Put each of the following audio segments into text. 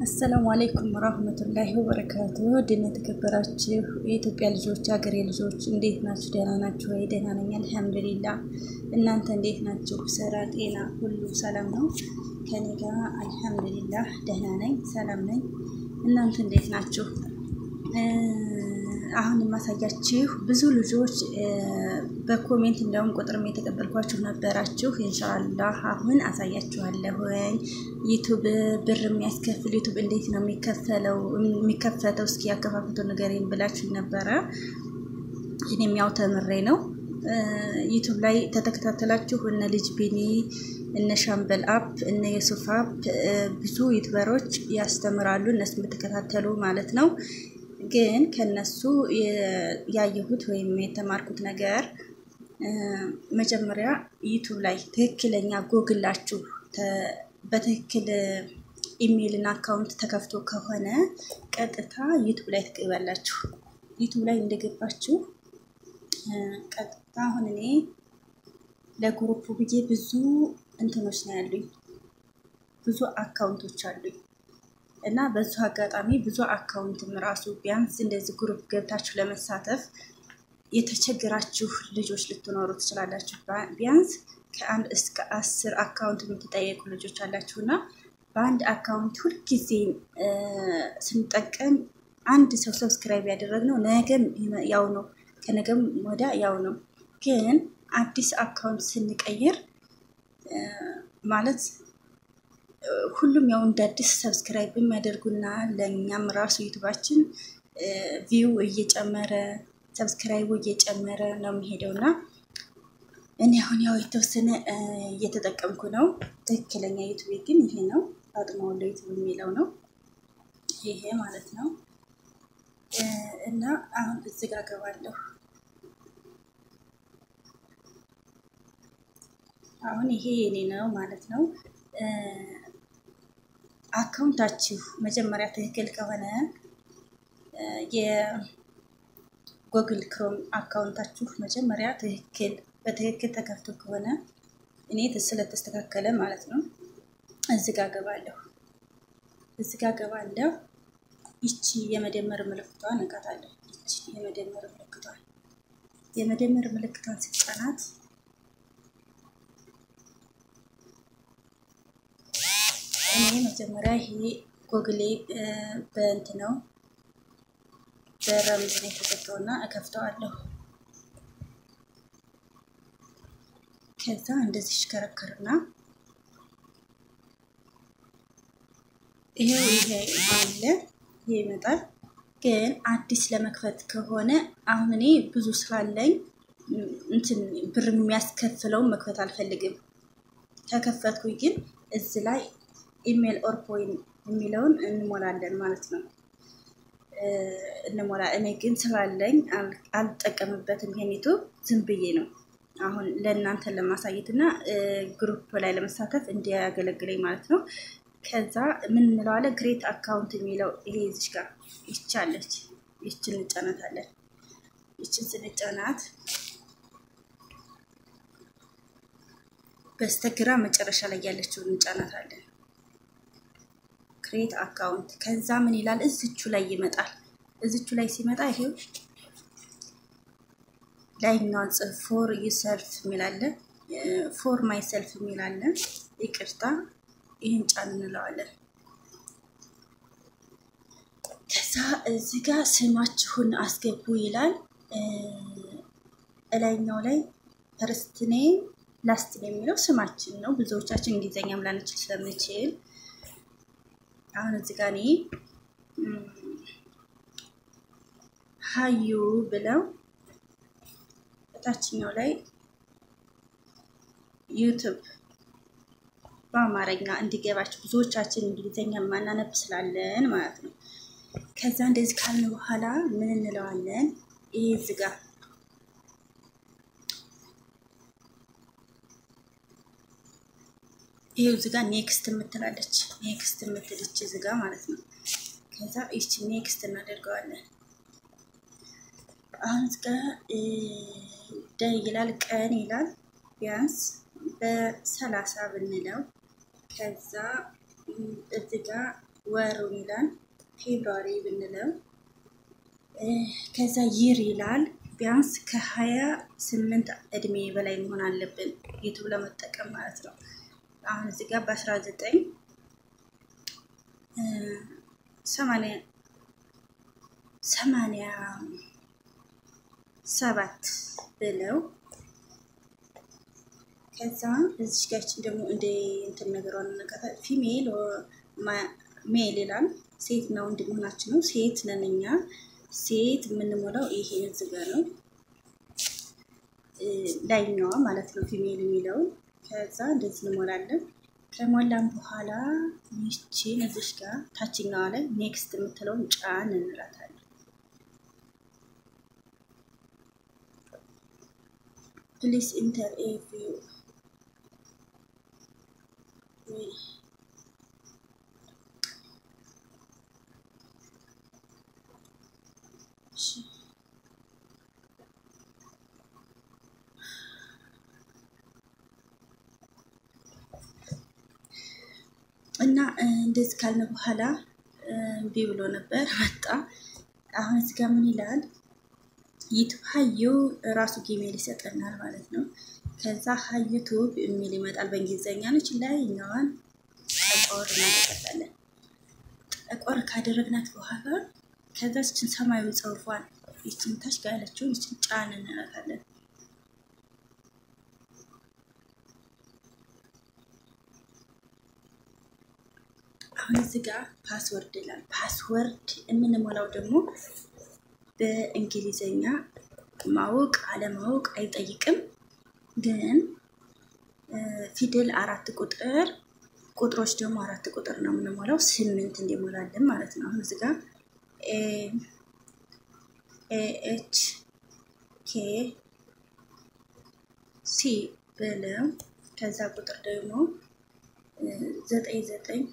አሰላሙ አለይኩም ወራህመቱላሂ ወበረካቱ። ድን የተከበራችሁ የኢትዮጵያ ልጆች፣ ሀገሬ ልጆች እንዴት ናችሁ? ደህና ናችሁ ወይ? ደህና ነኝ አልሐምዱሊላ። እናንተ እንዴት ናችሁ? ስራ፣ ጤና ሁሉ ሰላም ነው? ከኔ ጋር አልሐምዱሊላህ ደህና ነኝ፣ ሰላም ነኝ። እናንተ እንዴት ናችሁ? አሁን የማሳያችሁ ብዙ ልጆች በኮሜንት እንዲያውም ቁጥርም የተቀበልኳችሁ ነበራችሁ። ኢንሻአላህ አሁን አሳያችኋለሁ። ዩቱብ ብር የሚያስከፍል ዩቱብ እንዴት ነው የሚከፈለው የሚከፈተው እስኪ ያከፋፈቱ ንገሬን ብላችሁ ነበረ። እኔም ያው ተምሬ ነው ዩቱብ ላይ ተተከታተላችሁ እነ ልጅ ቢኒ እነ ሻምበል አፕ እነ የሱፍ አፕ ብዙ ዩቱበሮች ያስተምራሉ። እነሱ የምትከታተሉ ማለት ነው። ግን ከነሱ ያየሁት ወይም የተማርኩት ነገር መጀመሪያ ዩቱብ ላይ ትክክለኛ ጎግላችሁ በትክክል ኢሜይልና አካውንት ተከፍቶ ከሆነ ቀጥታ ዩቱብ ላይ ትገባላችሁ። ዩቱብ ላይ እንደገባችሁ ቀጥታ አሁን እኔ ለግሩፕ ብዬ ብዙ እንትኖች ነው ያሉኝ፣ ብዙ አካውንቶች አሉኝ እና በዙ አጋጣሚ ብዙ አካውንትም ራሱ ቢያንስ እንደዚህ ግሩፕ ገብታችሁ ለመሳተፍ የተቸገራችሁ ልጆች ልትኖሩ ትችላላችሁ። ቢያንስ ከአንድ እስከ አስር አካውንት የምትጠየቁ ልጆች አላችሁ እና በአንድ አካውንት ሁልጊዜ ስንጠቀም አንድ ሰው ሰብስክራይብ ያደረግነው ነገም ያው ነው፣ ከነገም ወዳ ያው ነው። ግን አዲስ አካውንት ስንቀይር ማለት ሁሉም ያው እንደ አዲስ ሰብስክራይብ የሚያደርጉና ለእኛም ራሱ ዩቱባችን ቪው እየጨመረ ሰብስክራይቡ እየጨመረ ነው የሚሄደው እና እኔ አሁን ያው የተወሰነ እየተጠቀምኩ ነው። ትክክለኛ ዩቱብ ግን ይሄ ነው። ፋጡማ ወሎ ዩቱብ የሚለው ነው ይሄ ማለት ነው። እና አሁን እዚህ ጋር ገባለሁ። አሁን ይሄ የኔ ነው ማለት ነው። አካውንታችሁ መጀመሪያ ትክክል ከሆነ የጎግል ክሮም አካውንታችሁ መጀመሪያ ትክክል በትክክል ተከፍቶ ከሆነ እኔ ስለተስተካከለ ማለት ነው። እዚህ ጋር ገባለሁ። እዚህ ጋር ገባለሁ። ይቺ የመደመር ምልክቷን እቃታለሁ። ይቺ የመደመር ምልክቷን የመደመር ምልክቷን ስጫናት እኔ መጀመሪያ ይሄ ጎግሌ በእንት ነው በረምዝ ነው የተዘጋውና እከፍተዋለሁ። ከዛ እንደዚህ ሽከረከርና ይሄው ይሄ አለ ይሄ ይመጣል። ግን አዲስ ለመክፈት ከሆነ አሁን እኔ ብዙ ስላለኝ እንትን ብር የሚያስከፍለውን መክፈት አልፈልግም። ከከፈትኩኝ ግን እዚህ ላይ ኢሜል ኦር ኮይን የሚለውን እንሞላለን ማለት ነው። እንሞላ እኔ ግን ስላለኝ አልጠቀምበትም። ይሄኒቱ ዝም ብዬ ነው አሁን ለእናንተ ለማሳየት እና ግሩፕ ላይ ለመሳተፍ እንዲያገለግለኝ ማለት ነው። ከዛ ምን እንለዋለን? ግሬት አካውንት የሚለው ይሄ ይዝሽ ጋር ይቻለች። ይችን እንጫናታለን። ይችን ስንጫናት በስተግራ መጨረሻ ላይ ያለችውን እንጫናታለን። ክሬት አካውንት ከዛ ምን ይላል? እዝቹ ላይ ይመጣል። እዝቹ ላይ ሲመጣ ይሄው ላይኛው ጽፍ ፎር ዩሰልፍ የሚላለ ፎር ማይ ሰልፍ የሚላለ ይቅርታ፣ ይህን ጫን እንለዋለን። ከዛ እዚህ ጋር ስማችሁን አስገቡ ይላል። እላይኛው ላይ ፈርስት ኔም ላስት ኔም የሚለው ስማችን ነው። ብዙዎቻችን እንግሊዝኛም ላንችል ስለምችል አሁን እዚህ ጋር እኔ ሀዩ ብለው ታችኛው ላይ ዩቱብ በአማርኛ እንዲገባችሁ ብዙዎቻችን እንግሊዝኛ ማናነብ ስላለን ማለት ነው። ከዛ እንደዚህ ካልን በኋላ ምን እንለዋለን? ይሄ እዚህ ጋር ይሄው እዚህ ጋር ኔክስት የምትላለች ኔክስት የምትልች እዚህ ጋር ማለት ነው። ከዛ ይቺ ኔክስት እናደርገዋለን። አሁን እዚህ ጋር ደ ይላል ቀን ይላል ቢያንስ በሰላሳ ብንለው ከዛ እዚህ ጋር ወሩን ይላል ፌብሩዋሪ ብንለው ከዛ ይር ይላል። ቢያንስ ከሀያ ስምንት እድሜ በላይ መሆን አለብን ዩቱብ ለመጠቀም ማለት ነው። አሁን እዚህ ጋር በአስራ ዘጠኝ ሰማንያ ሰማንያ ሰባት ብለው ከዛ እዚህ ጋችን ደግሞ እንደ እንትን ነገሯን ነቀታ ፊሜል ሜል ይላል። ሴት ነው ወንድ መሆናችን ነው። ሴት ነን እኛ ሴት የምንሞላው ይሄን እዚህ ጋር ነው ላይኛዋ ማለት ነው ፊሜል የሚለው ከዛ እንደዚህ እንሞላለን። ከሞላን በኋላ ይቺን እዚሽ ጋር ታችኛዋ ላይ ኔክስት የምትለውን ጫን እንላታለን። ፕሊስ ኢንተር ኤቪው እና እንደዚህ ካልነ በኋላ እምቢ ብሎ ነበር መጣ። አሁን እዚህ ጋር ምን ይላል? ዩቱብ ሀዩ ራሱ ጂሜል ይሰጠናል ማለት ነው። ከዛ ሀዩቱብ የሚል ይመጣል በእንግሊዝኛ ነች። ላይ እኛዋን ጠቆር እናደርጋታለን። ጠቆር ካደረግናት በኋላ ከዛ ይችን ሰማያዊ ጽሑፏን ይችን ታች ጋር ያለችውን ይችን ጫን እንላታለን። አሁን እዚህ ጋር ፓስወርድ ይላል። ፓስወርድ የምንሞላው ደግሞ በእንግሊዘኛ ማወቅ አለማወቅ አይጠይቅም። ግን ፊደል አራት ቁጥር ቁጥሮች ደግሞ አራት ቁጥር ነው የምንሞላው ስምንት እንዲሞላለን ማለት ነው። አሁን እዚህ ጋር ኤች ኬ ሲ ብለው ከዛ ቁጥር ደግሞ ዘጠኝ ዘጠኝ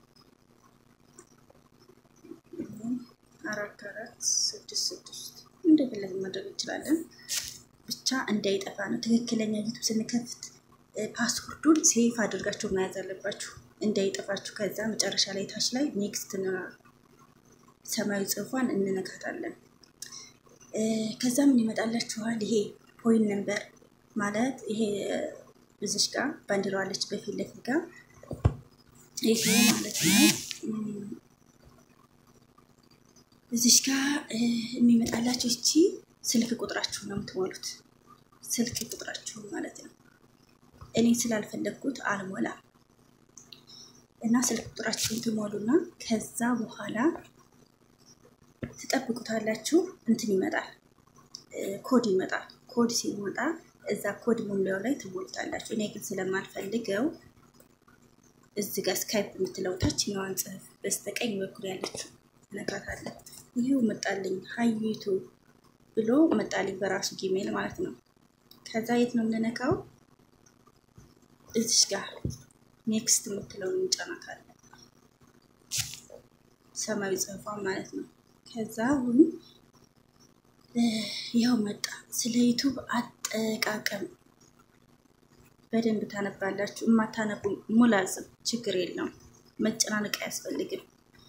አራት አራት ስድስት ስድስት እንደፈለግ ማድረግ እንችላለን። ብቻ እንዳይጠፋ ነው። ትክክለኛ ዩቱብ ስንከፍት ፓስወርዱን ሴፍ አድርጋችሁ መያዝ አለባችሁ እንዳይጠፋችሁ። ከዛ መጨረሻ ላይ ታች ላይ ኔክስት ሰማያዊ ጽሑፏን እንነካታለን። ከዛ ምን ይመጣላችኋል? ይሄ ፖይንት ነምበር ማለት ይሄ ብዝሽ ጋር ባንዲራዋለች በፊት ለፊት ጋር ይሄ ማለት ነው። እዚሽ ጋር የሚመጣላችሁ እቺ ስልክ ቁጥራችሁ ነው የምትሞሉት። ስልክ ቁጥራችሁ ማለት ነው። እኔ ስላልፈለግኩት አልሞላም እና ስልክ ቁጥራችሁን ትሞሉና ከዛ በኋላ ትጠብቁታላችሁ። እንትን ይመጣል፣ ኮድ ይመጣል። ኮድ ሲመጣ እዛ ኮድ መሙያው ላይ ትሞሉታላችሁ። እኔ ግን ስለማልፈልገው እዚህ ጋር ስካይፕ የምትለው ታችኛዋን ጽሑፍ በስተቀኝ በኩል ያለችው ነካታለን። ይሄው መጣልኝ ሀዩቱ ብሎ መጣልኝ በራሱ ጂሜል ማለት ነው። ከዛ የት ነው የምንነካው? እዚሽ ጋር ኔክስት የምትለውን እንጫናታለን። ሰማያዊ ጽሑፏን ማለት ነው። ከዛ አሁን ያው መጣ። ስለ ዩቱብ አጠቃቀም በደንብ ታነባላችሁ። የማታነቡ ሙላዝም ችግር የለውም መጨናነቅ አያስፈልግም።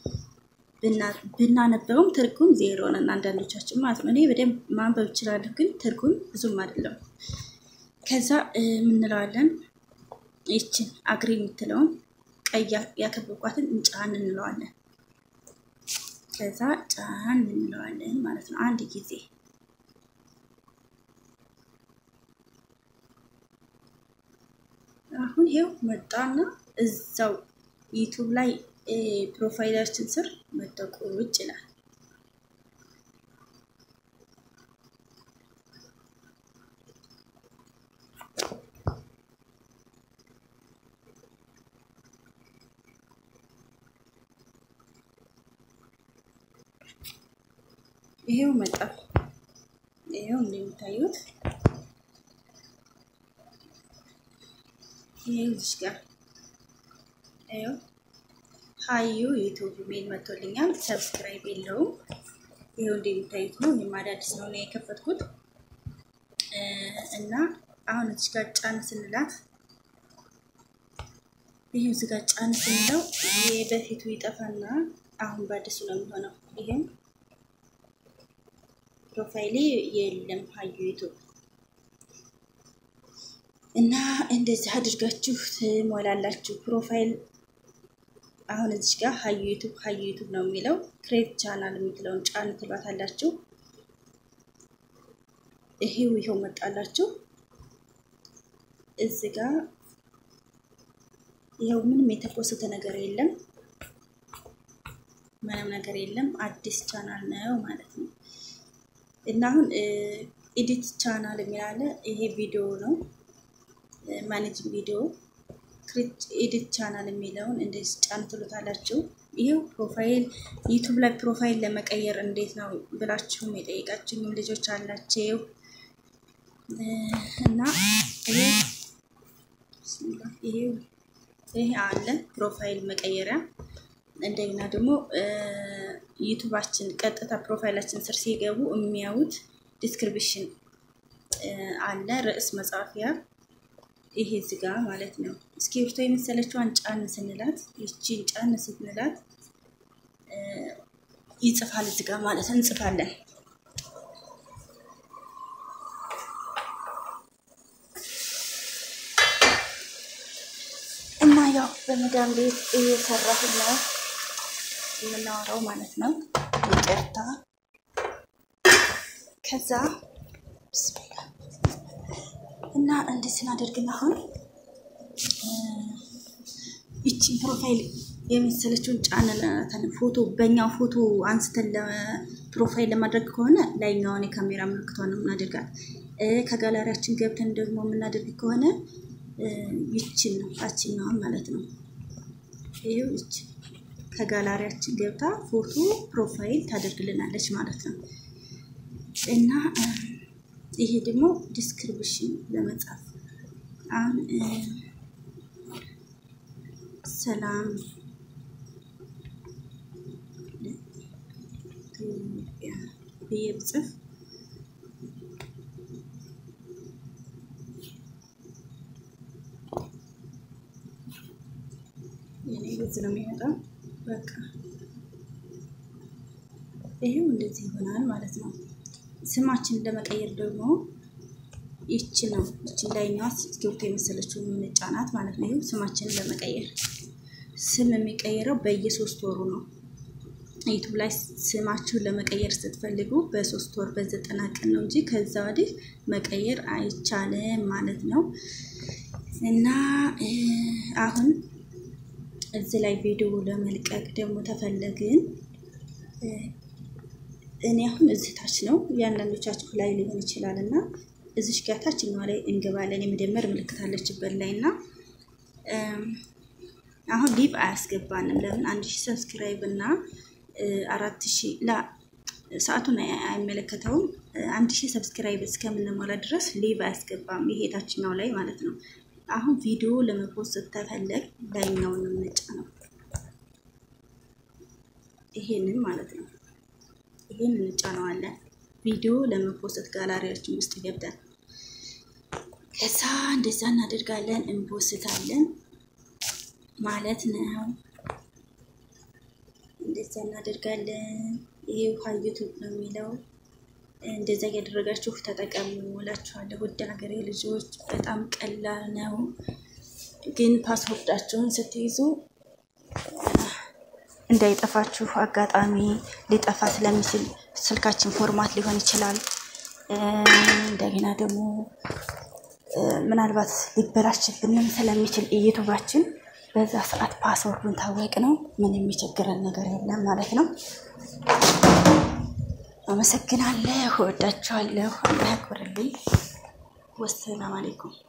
ብናነበውም ትርጉም ዜሮ ነን አንዳንዶቻችን ማለት ነው። እኔ በደንብ ማንበብ እችላለሁ፣ ግን ትርጉም ብዙም አይደለም። ከዛ የምንለዋለን ይችን አግሪ የምትለውን ቀይ ያከበብኳትን ጫን እንለዋለን። ከዛ ጫን እንለዋለን ማለት ነው አንድ ጊዜ አሁን ይሄው መጣና እዛው ዩቱብ ላይ ፕሮፋይላችን ስር መጠቁ ውጭ ይላል። ይሄው መጣ። ይሄው እንደሚታዩት ይሄው እዚህ ጋር ይሄው ሀዩ ዩቱብ ሜል መጥቶልኛል። ሰብስክራይብ የለውም። ይሄው እንደሚታዩት ነው። ይሄም አዳዲስ ነው ነው የከፈትኩት እና አሁን እዚህ ጋር ጫን ስንላት ይህ እዚህ ጋር ጫን ስንለው ይሄ በፊቱ ይጠፋና አሁን በአዲሱ ነው የሚሆነው። ይህም ፕሮፋይሌ የለም ሀዩ ዩቱብ እና እንደዚህ አድርጋችሁ ትሞላላችሁ ፕሮፋይል። አሁን እዚህ ጋር ሀዩ ዩቱብ ሀዩ ዩቱብ ነው የሚለው ክሬት ቻናል የምትለውን ጫን ትሏታላችሁ። ይሄው ይሄው መጣላችሁ እዚህ ጋር ይኸው ምንም የተኮሰተ ነገር የለም፣ ምንም ነገር የለም። አዲስ ቻናል ነው ማለት ነው። እና አሁን ኤዲት ቻናል የሚላለ ይሄ ቪዲዮ ነው ማኔጅ ቪዲዮ ክሪት ኤዲት ቻናል የሚለውን እንደዚህ ጫን ትሉታላችሁ። ይሄው ፕሮፋይል ዩቱብ ላይ ፕሮፋይል ለመቀየር እንዴት ነው ብላችሁም የጠየቃችሁኝም ልጆች አላችሁ እና ይሄ ይሄ ይሄ አለ ፕሮፋይል መቀየሪያ። እንደገና ደግሞ ዩቱባችን ቀጥታ ፕሮፋይላችን ስር ሲገቡ የሚያዩት ዲስክሪፕሽን አለ ርዕስ መጻፊያ። ይሄ እዚጋ ማለት ነው። እስክሪብቶ የመሰለችዋን ጫን ስንላት ይቺን ጫን ስንላት ይጽፋል እዚጋ ማለት እንጽፋለን። እና ያው በመዳም ቤት እየሰራሁ ነው የምናወራው ማለት ነው። ይቅርታ። ከዛ ብስሚላ እና እንደዚህ እናደርግና አሁን ይቺን ፕሮፋይል የመሰለችውን ጫንነትን ፎቶ በእኛው ፎቶ አንስተን ፕሮፋይል ለማድረግ ከሆነ ላይኛውን የካሜራ ምልክቷን የምናደርጋት ከጋላሪያችን ገብተን ደግሞ የምናደርግ ከሆነ ይችን ነው ታችኛዋን ማለት ነው። ይሄው ይች ከጋላሪያችን ገብታ ፎቶ ፕሮፋይል ታደርግልናለች ማለት ነው። እና ይሄ ደግሞ ዲስክሪፕሽን ለመጻፍ አሁን ሰላም ብዬ ብጽፍ የኔ በዚህ ነው የሚመጣው። በቃ ይሄው እንደዚህ ይሆናል ማለት ነው። ስማችንን ለመቀየር ደግሞ ይቺ ነው ይቺ ላይኛዋ እስክሪብቶ የመሰለችው የምንጫናት ማለት ነው። ይሄው ስማችንን ለመቀየር ስም የሚቀየረው በየሶስት ወሩ ነው። ዩቱብ ላይ ስማችሁን ለመቀየር ስትፈልጉ በሶስት ወር በዘጠና ቀን ነው እንጂ ከዛ ወዲህ መቀየር አይቻልም ማለት ነው። እና አሁን እዚህ ላይ ቪዲዮ ለመልቀቅ ደግሞ ተፈለግን እኔ አሁን እዚህ ታች ነው የአንዳንዶቻችሁ ላይ ሊሆን ይችላል እና እዚሽ ጋር ታችኛዋ ላይ እንገባለን። የመደመር ምልክት አለችበት ላይ እና አሁን ሊቭ አያስገባንም። ለምን አንድ ሺህ ሰብስክራይብ እና አራት ሺህ ላ ሰዓቱን አይመለከተውም። አንድ ሺህ ሰብስክራይብ እስከምንሞላ ድረስ ሊቭ አያስገባም። ይሄ ታችኛው ላይ ማለት ነው። አሁን ቪዲዮ ለመፖስት ስተፈለግ ላይኛውን ምንጫ ነው ይሄንን ማለት ነው። ይሄን እንጫነዋለን ቪዲዮ ለመፖስት ጋላሪያችን ውስጥ ገብተን ከዛ እንደዛ እናደርጋለን እንፖስታለን ማለት ነው። እንደዛ እናደርጋለን። ይሄ ውሃ ዩቱብ ነው የሚለው እንደዛ እያደረጋችሁ ተጠቀሙ እላችኋለሁ። ውድ ሀገሬ ልጆች በጣም ቀላል ነው፣ ግን ፓስወርዳችሁን ስትይዙ እንዳይጠፋችሁ አጋጣሚ ሊጠፋ ስለሚችል ስልካችን ፎርማት ሊሆን ይችላል። እንደገና ደግሞ ምናልባት ሊበላሽብንም ስለሚችል ዩቱባችን በዛ ሰዓት ፓስወርዱን ታወቅ ነው ምን የሚቸግረን ነገር የለም ማለት ነው። አመሰግናለሁ፣ እወዳችኋለሁ። አላህ ያክብርልኝ። ወሰላም አሌይኩም